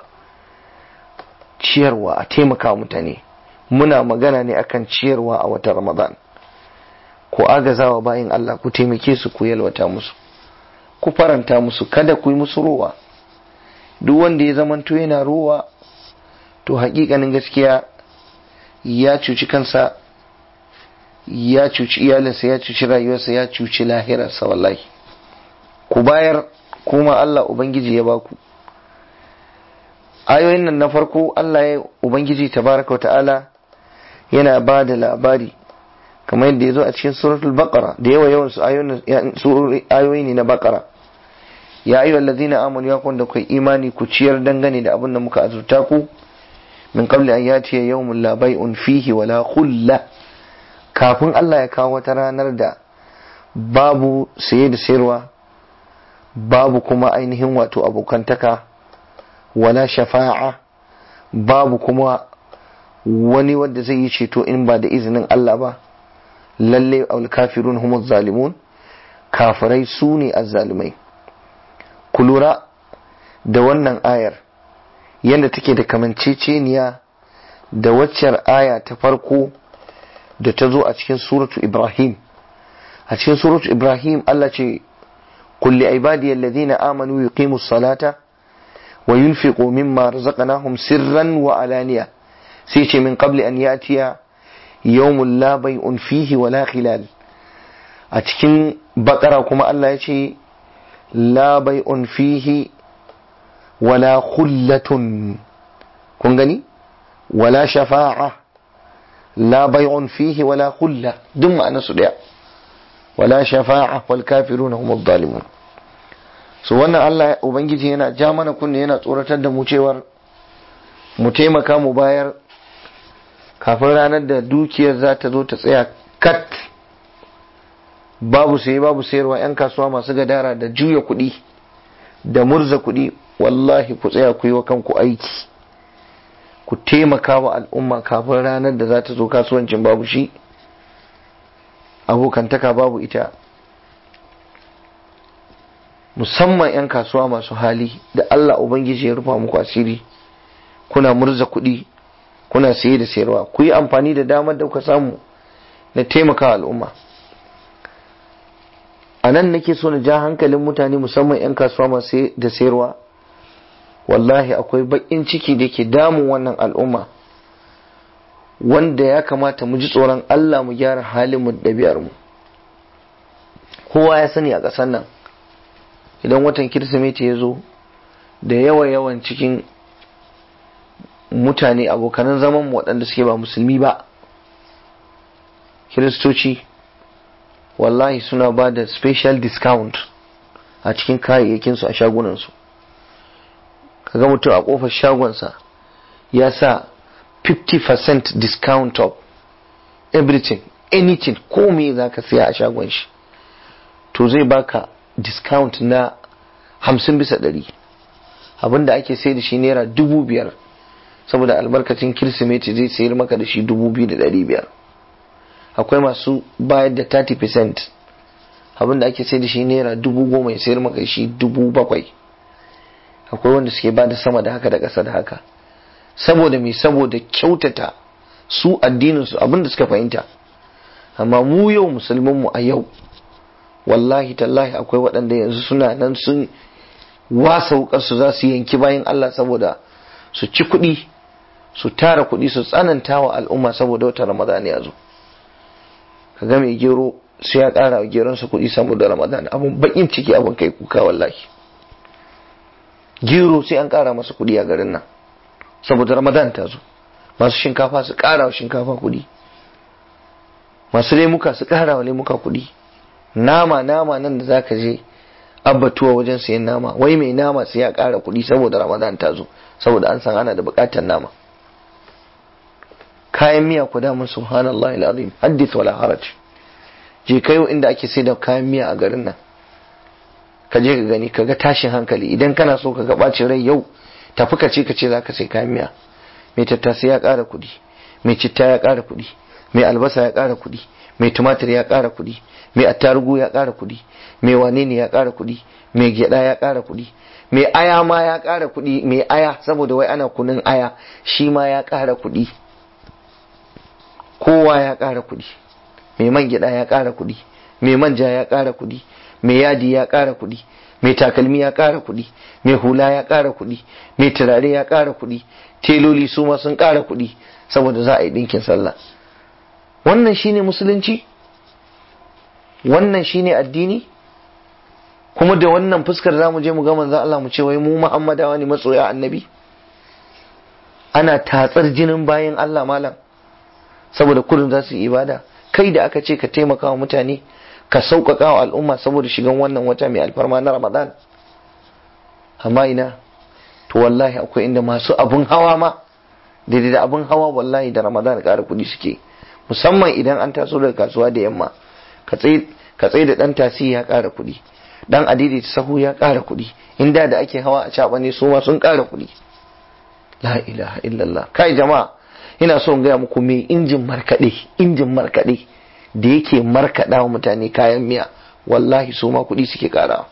ciyarwa a taimaka mutane muna magana ne akan ciyarwa a wata ramadan ku agazawa bayan Allah ku taimake su ku yalwata musu ku faranta musu kada ku yi musu rowa duk wanda ya zamanto yana rowa to hakikanin gaskiya ya cuci kansa ya cuci iyalinsa ya cuci rayuwarsa ya cuci lahirarsa wallahi ku bayar kuma Allah ubangiji ya baku ayoyin nan na farko Allah ya ubangiji tabaraka wa ta'ala yana ba da labari kamar yadda ya zo a cikin suratul baqara da yawa yawan su ayoyi ne na baqara ya ayyuhal ladina amanu ya kun da kai imani ku ciyar dangane da abin da muka azurta ku min qabli an yatiya yawmun la bay'un fihi wala khulla kafin Allah ya kawo wata ranar da babu saye da sayarwa babu kuma ainihin wato abokantaka wala shafa'a babu kuma wani wanda zai yi ceto in ba da izinin Allah ba lalle alkafirun humuz zalimun kafirai su ne azzalimai ku lura da wannan ayar yadda take da kamanceceniya da waccar aya ta farko da ta zo a cikin suratu ibrahim a cikin suratu ibrahim Allah ce kulli ibadi alladhina amanu yuqimu salata wa yunfiqu mimma razaqnahum sirran wa alaniya sai ce min qabli an yatiya yawmun la bay'un fihi wala khilal a cikin bakara kuma Allah ya ce la bay'un fihi wala khullatun kun gani wala shafa'a la bay'un fihi wala khulla duk ma'ana su daya wala shafa'a wal kafiruna humuz zalimun so wannan Allah ubangiji yana ja mana kunne yana tsoratar da mu cewar mu taimaka mu bayar kafin ranar da dukiyar za ta zo ta tsaya kat babu saye babu sayarwa 'yan kasuwa masu gadara da juya kuɗi da murza kuɗi wallahi ku tsaya ku yi wa kanku aiki ku taimaka wa al'umma kafin ranar da za ta zo kasuwancin babu shi abokantaka babu ita musamman 'yan kasuwa masu hali da Allah Ubangiji ya rufa muku asiri kuna murza kuɗi kuna saye da sayarwa ku yi amfani da damar da kuka samu na taimaka al'umma a nan nake so na ja hankalin mutane musamman 'yan kasuwa masu da sayarwa wallahi akwai baƙin ciki da ke damun wannan al'umma wanda ya kamata mu ji tsoron Allah mu gyara halin mu da mu kowa ya sani a ƙasar nan idan watan kirsimeti ya zo da yawa yawan cikin mutane abokanan zaman waɗanda suke ba musulmi ba kiristoci wallahi suna ba da special discount a cikin kayayyakinsu a shagunansu kaga mutum a ƙofar shagonsa ya sa 50% discount of everything anything ko me za ka siya a shagon shi to zai baka discount na hamsin bisa ɗari abinda ake sai da shi naira dubu biyar saboda albarkacin kirsimeti zai sayar maka da shi dubu biyu da ɗari biyar akwai masu bayar da 30% abinda ake sai da shi naira dubu goma ya sayar maka da shi dubu bakwai akwai wanda suke ba da sama da haka da ƙasa da haka saboda mai saboda kyautata su addininsu abinda suka fahimta amma mu yau musulmanmu a yau wallahi tallahi akwai waɗanda yanzu suna nan sun wasa wukarsu za su yanki bayan Allah saboda su ci kuɗi su tara kuɗi su tsananta wa al'umma saboda wata ramadan ya zo ka ga mai gero sai ya ƙara wa geronsa kuɗi saboda ramadan abun bakin ciki abun kai kuka wallahi gero sai an ƙara masa kuɗi a garin nan saboda ramadan ta zo masu shinkafa su ƙara wa shinkafa kuɗi masu lemuka su ƙara wa lemuka kuɗi nama nama nan da zaka je abbatuwa wajen sayan nama wai mai nama sai ya ƙara kuɗi saboda ramadan ta zo saboda an san ana da buƙatar nama kayan miya ku damun subhanallah alazim haddith wala haraj je kayo inda ake sai da kayan miya a garin nan ka je ka gani ka ga tashin hankali idan kana so ka ga bacin rai yau tafi ka ce ka ce zaka sai kayan miya mai tattasai ya ƙara kuɗi mai citta ya ƙara kuɗi mai albasa ya ƙara kuɗi mai tumatir ya ƙara kuɗi mai attarugu ya ƙara kuɗi mai wane ne ya ƙara kuɗi mai gyaɗa ya ƙara kuɗi mai aya ma ya ƙara kuɗi mai aya saboda wai ana kunun aya shi ma ya ƙara kuɗi kowa ya ƙara kuɗi mai man gyaɗa ya ƙara kuɗi mai manja ya ƙara kuɗi mai yadi ya ƙara kuɗi mai takalmi ya ƙara kuɗi mai hula ya ƙara kuɗi mai turare ya ƙara kuɗi teloli su ma sun ƙara kuɗi saboda za a yi ɗinkin sallah wannan shine musulunci wannan shine addini kuma da wannan fuskar za mu je mu ga manzon Allah mu ce wai mu Muhammadawa ne matsoya annabi ana tatsar jinin bayan Allah malam saboda kullum za su yi ibada kai da aka ce ka taimaka wa mutane ka sauƙaƙa wa al'umma saboda shigan wannan wata mai alfarma na Ramadan amma ina to wallahi akwai inda masu abun hawa ma daidai da abun hawa wallahi da Ramadan ƙara kuɗi suke musamman idan an taso daga kasuwa da yamma ka tsaye da ɗan tasi ya ƙara kuɗi dan adidi ta sahu ya ƙara kuɗi inda da ake hawa a caɓa ne su ma sun ƙara kuɗi la ilaha illallah kai jama'a ina so in gaya muku me injin markaɗe injin markaɗe da yake markaɗa wa mutane kayan miya wallahi su ma kuɗi suke ƙara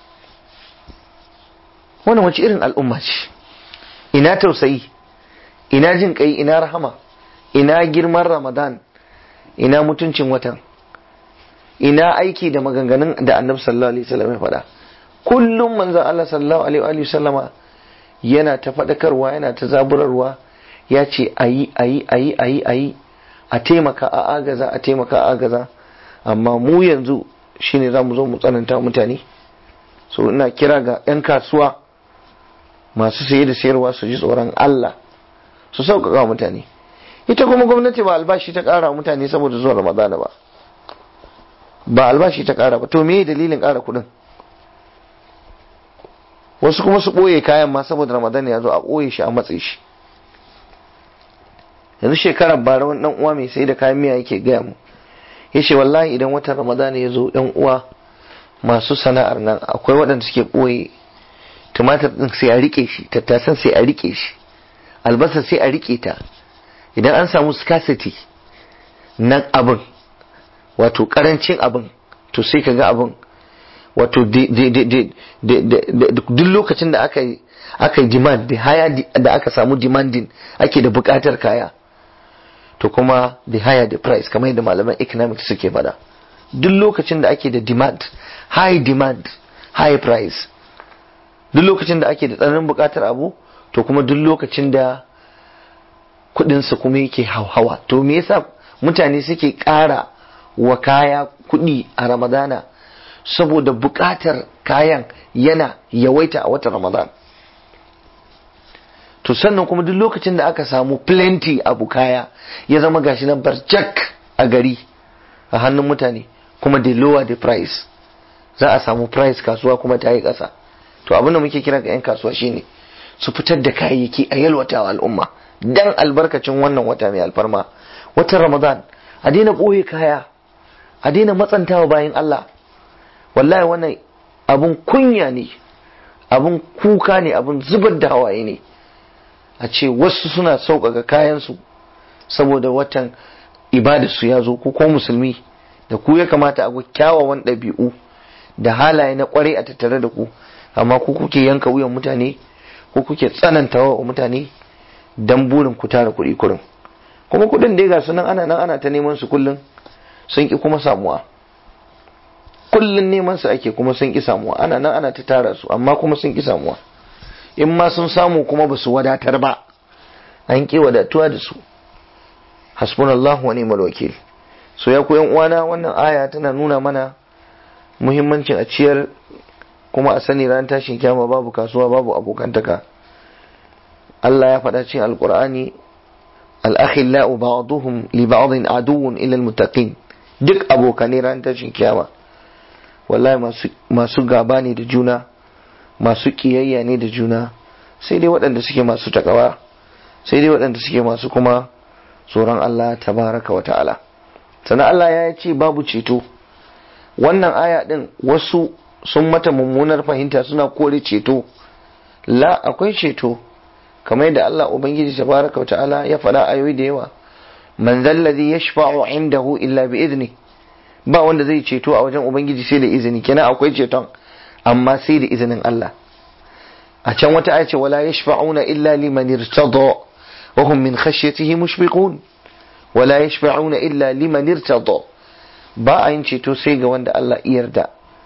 wannan wace irin al'umma ce ina tausayi ina jin kai ina rahama ina girman ramadan ina mutuncin watan ina aiki da maganganun da annabi sallallahu alaihi wasallam ya faɗa kullum manzon Allah sallallahu alaihi wasallama yana ta faɗakarwa yana ta zaburarwa ya ce ayi ayi ayi ayi ayi a taimaka a agaza a taimaka a agaza amma mu yanzu shine za mu zo mu tsananta mutane so ina kira ga 'yan kasuwa masu saye da sayarwa su ji tsoron Allah su sauƙaƙa mutane ita kuma gwamnati ba albashi ta ƙara mutane saboda zuwa ramadana ba ba albashi ta ƙara ba to me dalilin ƙara kuɗin wasu kuma su ɓoye kayan ma saboda ramadana ya zo a ɓoye shi a matse shi yanzu shekarar bara wani ɗan uwa mai sai da kayan miya yake gaya mu ya ce wallahi idan watan ramadana ya zo ɗan uwa masu sana'ar nan akwai waɗanda suke ɓoye tumatir ɗin sai a riƙe shi tattasan sai a riƙe shi albasa sai a riƙe ta idan an samu scarcity na abin wato ƙarancin abin to sai ka ga abin wato duk lokacin da aka yi aka yi demand da haya da aka samu demanding ake da buƙatar kaya to kuma the higher the price kamar yadda malaman economics suke faɗa duk lokacin da ake da demand high demand high price duk lokacin da ake da tsananin buƙatar abu to kuma duk lokacin da kuɗinsa kuma yake hauhawa to me yasa mutane suke ƙara wa kaya kuɗi a ramadana saboda buƙatar kayan yana yawaita a watan ramadan to sannan kuma duk lokacin da aka samu plenty abu kaya ya zama gashi nan barjak a gari a hannun mutane kuma da lower the price za a samu price kasuwa kuma ta yi ƙasa to abin da muke kira ga 'yan kasuwa shine su fitar da kayayyaki a yalwata wa al'umma dan albarkacin wannan wata mai alfarma watan ramadan a daina ɓoye kaya a daina matsantawa bayan Allah wallahi wannan abun kunya ne abun kuka ne abun zubar da hawaye ne a ce wasu suna sauƙaƙa kayansu saboda watan ibadarsu ya zo ko musulmi da ku ya kamata a kyawawan ɗabi'u da halaye na ƙwarai a tattare da ku amma ku kuke yanka wuyan mutane ko kuke tsanantawa wa mutane dan burin ku tara kuɗi kurin kuma kuɗin dai ga su nan ana nan ana ta neman su kullum sun ki kuma samuwa kullum neman su ake kuma sun ki samuwa ana nan ana ta tara su amma kuma sun ki samuwa in ma sun samu kuma ba su wadatar ba an ki wadatuwa da su hasbunallahu wa ni'mal wakil so ya ku yan uwana wannan aya tana nuna mana muhimmancin a ciyar kuma a sani ran tashin kyama babu kasuwa babu abokantaka Allah ya faɗa cikin alkur'ani al-akhillau ba'duhum li ba'dhin aduwwun ila al-muttaqin duk abokanai ran tashin kyama wallahi masu masu gaba ne da juna masu kiyayya ne da juna sai dai waɗanda suke masu takawa sai dai waɗanda suke masu kuma tsoron Allah tabaraka wa ta'ala sannan Allah ya ce babu ceto wannan aya din wasu sun mata mummunar fahimta suna kore ceto la akwai ceto kamar yadda Allah ubangiji tabaraka wa ta'ala ya faɗa ayoyi da yawa man zallazi yashfa'u indahu illa bi idni ba wanda zai ceto a wajen ubangiji sai da izini kenan akwai ceton amma sai da izinin Allah a can wata aya ce wala yashfa'una illa liman irtada wa hum min khashyatihi mushfiqun wala yashfa'una illa liman irtada ba a yin ceto sai ga wanda Allah ya yarda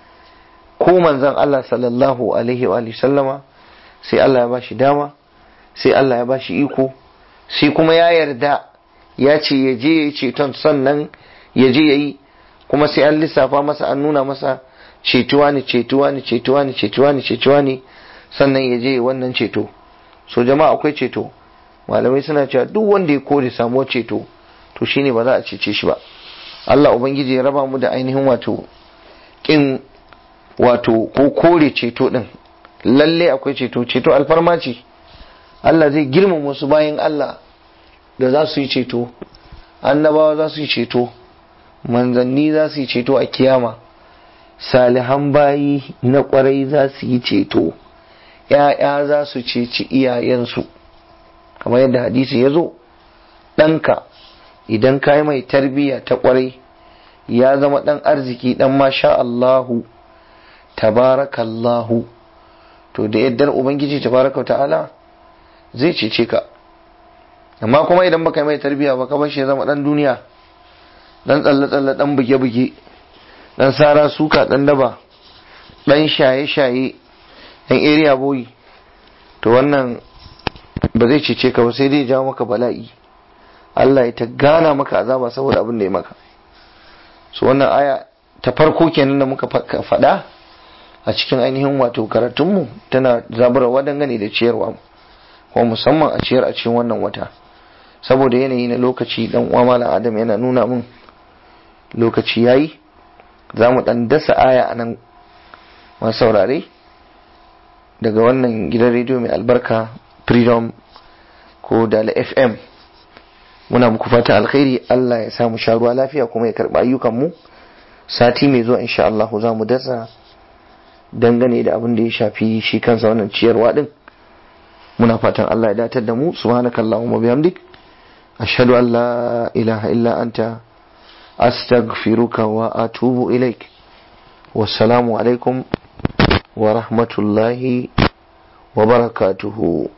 ko manzon Allah sallallahu alaihi wa sallama sai Allah ya bashi dama sai Allah ya bashi iko sai kuma ya yarda ya ce ya je ya yi ceton sannan ya je ya yi kuma sai an lissafa masa an nuna masa cetuwa ne cetuwa ne cetuwa ne cetuwa ne cetuwa ne sannan ya je wannan ceto so jama'a akwai ceto malamai suna cewa duk wanda ya kore samuwar ceto to shine ba za a cece shi ba Allah ubangiji ya raba mu da ainihin wato kin wato ko kore ceto din lalle akwai ceto ceto alfarma ce Allah zai girmama wasu bayan Allah da za su yi ceto annabawa za su yi ceto manzanni za su yi ceto a kiyama salihan bayi na kwarai za su yi ceto ‘ya'ya za su ceci iyayensu kamar yadda hadisi ya zo ɗanka idan ka yi mai tarbiyya ta kwarai ya zama ɗan arziki ɗan masha Allahu tabarakallahu to da yaddar ubangiji tabaraka ta'ala zai cece ka amma kuma idan baka yi mai tarbiyya ba ka bar shi ya zama ɗan duniya dan tsalle-tsalle dan buge-buge dan sara suka dan daba dan shaye-shaye dan area boy to wannan ba zai cece ka ba sai dai jawo maka bala'i Allah ya ta gana maka azaba saboda abin da ya maka so wannan aya ta farko kenan da muka faɗa a cikin ainihin wato karatunmu tana zaburarwa dangane da ciyarwa kuma musamman a ciyar a cikin wannan wata saboda yanayi na lokaci dan uwa malam adam yana nuna min lokaci yayi za mu dan dasa aya a nan masu saurare daga wannan gidan rediyo mai albarka freedom ko dala fm muna muku fata alkhairi Allah ya samu sha ruwa lafiya kuma ya karɓi ayyukanmu sati mai zuwa insha Allah za mu dasa dangane da abin da ya shafi shi kansa wannan ciyarwa din muna fatan Allah ya datar da mu subhanakallahumma bihamdik ashhadu an la ilaha illa anta أستغفرك وأتوب إليك والسلام عليكم ورحمة الله وبركاته